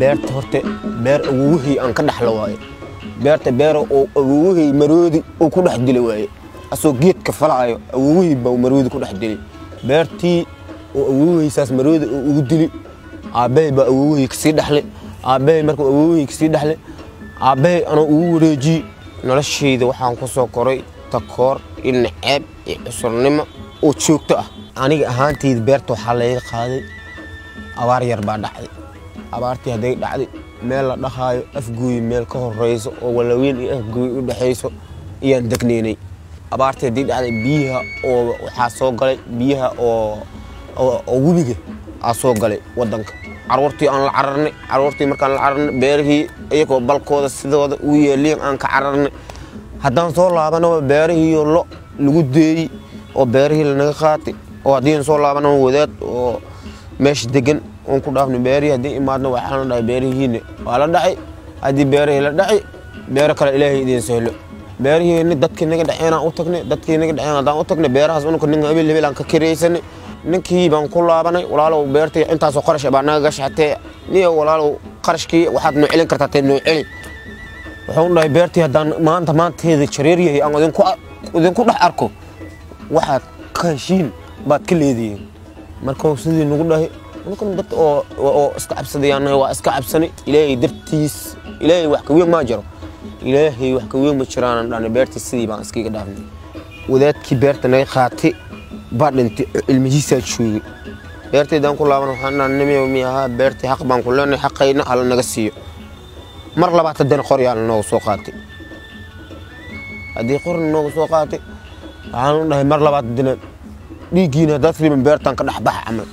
beerta horta beer awowihii aan ka dhaxlo waaye beerta beer oo awowihii maroodi uu ku dhex dili waaye asoo geedka falaayo awowihii baa maroodi ku dhex dili beertii oo awowihaysaas maroodi uu ugu dili aabbahay baa awowihii kasii dhexle aabbahay markuu awowihii kasii dhexle aabbahay anoo ugu wareejiyey noloshayda waxaan ku soo koray takoor iyo naceeb iyo cusurnimo oo joogto ah aniga ahaantayda beerta waxaa layga qaaday abaar yar baa dhacday abaartii hadday dhacday meel la dhahaayo afgooyi meel ka horeyso oo walaweyn iyo afgooyi u dhexayso ayaan degnaynay abaartii haddii dhacday biyaha oo waxaa soo galay biyaha oo oo webiga aa soo galay wadanka caruurtii aan la cararnay caruurtii markaan la cararnay beerihii iyagoo balkooda sidooda u yeeliin aan ka cararnay haddaan soo laabanaba beerihiiyo lo lagu deeyey oo beerihii lanaga qaatay oo haddiin soo laabanaba wadaad oo meesha degan oon ku dhaafnay beerihii haddii imaadna waxaan dhahay beerihiina waa la dhacay haddii beerihii la dhacay beero kale ilaahay idiin sahlo beerihiina dadkii naga dhaceenaan u tagnay dadkii naga dhaceen haddaan u tagnay beerahaas unka nin habeel habeel aan ka kiraysanay ninkii baan ku laabanay walaalow beertii intaasoo qarash baa naga gashatee niyo walaalow qarashkii waxaad noo celin kartaa tee noo celi wuxuu dhahay beertii haddaan maanta maanteeda jareer yahay aan idinku idinku dhex arko waxaad ka heshiin baad ka leedihiin markuu sidii nagu dhahay ninkan dad oo oo iska cabsadayaan waa iska cabsanay ilaahay dartiis ilaahay wax ka weyn ma jiro ilaahay wax ka weyn ma jiraan dhana beertii sidii baan iskaga dhaafnay wadaadkii beerta naga qaatay baa dhintay ilmihiisaa joogay beertaydaan ku laaban waxaan dhaha nimiyow mi ahaa beertii xaq baan ku leenahay xaqayna hala naga siiyo mar labaad haddana qoryaa lanooga soo qaatay haddii qorna nooga soo qaatay waxaan u dhahay mar labaad haddana dhiiggiina haddaad riban beertaan ka dhexbaxa camal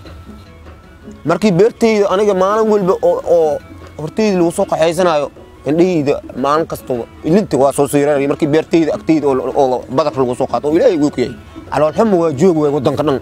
markii beertayda aniga maalin walba oo hortayda lagu soo qaxaysanayo indhahayda maalin kastaba ilinta waa soo siiraraya markii beertayda agtayda oo badar lagu soo qaato oo ilaahay uu ku yahay caloolxuma waa joog waay waddanka dhan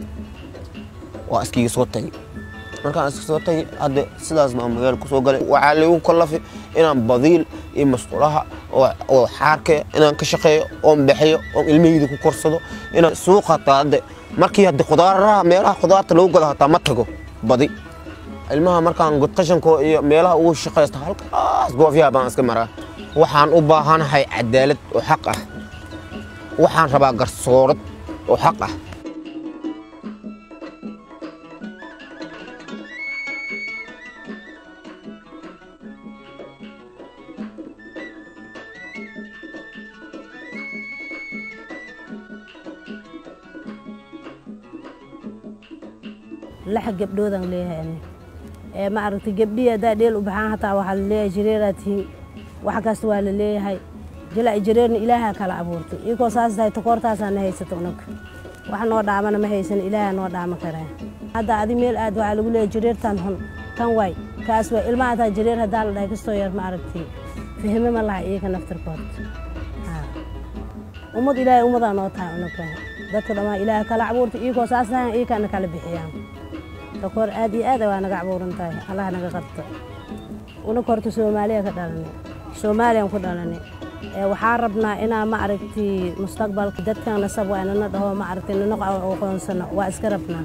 waa iskiga soo tagay markaan iska soo tagay hadda sidaas baan magaala ku soo galay waxaa lagu kallafay inaan badiil iyo masqulaha oo xaarka inaan ka shaqeeyo oon bixiyo oon ilmahayda ku korsado inaan suuqa hataa hadda markii hadda khudaaraha meelaha khudaarta lagu gado hataa ma tago badi ilmaha markaan qashanko iyo meelaha ugu shaqaysta halkaas goofyaha baan iska maraa waxaan u baahanahay cadaalad oo xaq ah waxaan rabaa garsoorad oo xaq ah lix gabdhoodaan leeyahay ani ee ma aragtay gabdhihii haddaa dheel u baxaan hataa waxaa la leeyahay jareeraa tihiin wax kasta waa la leeyahay jila jareerna ilaahaa kala abuurtay iyagoo saas tahay takoortaasaa na haysato unag wax noo dhaamana ma haysan ilaahaa noo dhaama karaa hadda adi meel aad waxaa lagu leeyahay jareertaan hun tan waay kaas waay ilmaha hataa jareer haddaa la dhahay kastoo yar ma aragtay fahme ma laha iyaga naftirkood ummad ilaahay ummadaa noo tahay unaga dadka dhammaan ilaaha kala abuurtay iyagoo saas tahay iyakaana kala bixiyaan takoor aad iyo aad waa naga cabuuran tahay allah naga qabta una korta soomaaliya ka dhalanay soomaaliyaan ku dhalanay waxaa rabnaa inaa ma aragtay mustaqbalka dadkan nasab waa nana dhaho ma aragtay nana aqoonsano waa iska rabnaa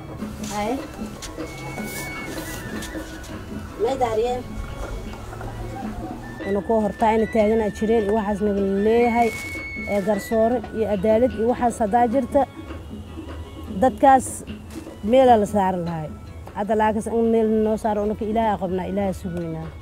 una koo hortaa ina taaganaa jireen iyo waxaas naga leeyahay garsoore iyo cadaalad iyo waxaas haddaa jirta dadkaas meelaa la saaran lahay hadda laakiin in meel noo saaro unaka ilaaha qabnaa ilaaha sugaynaa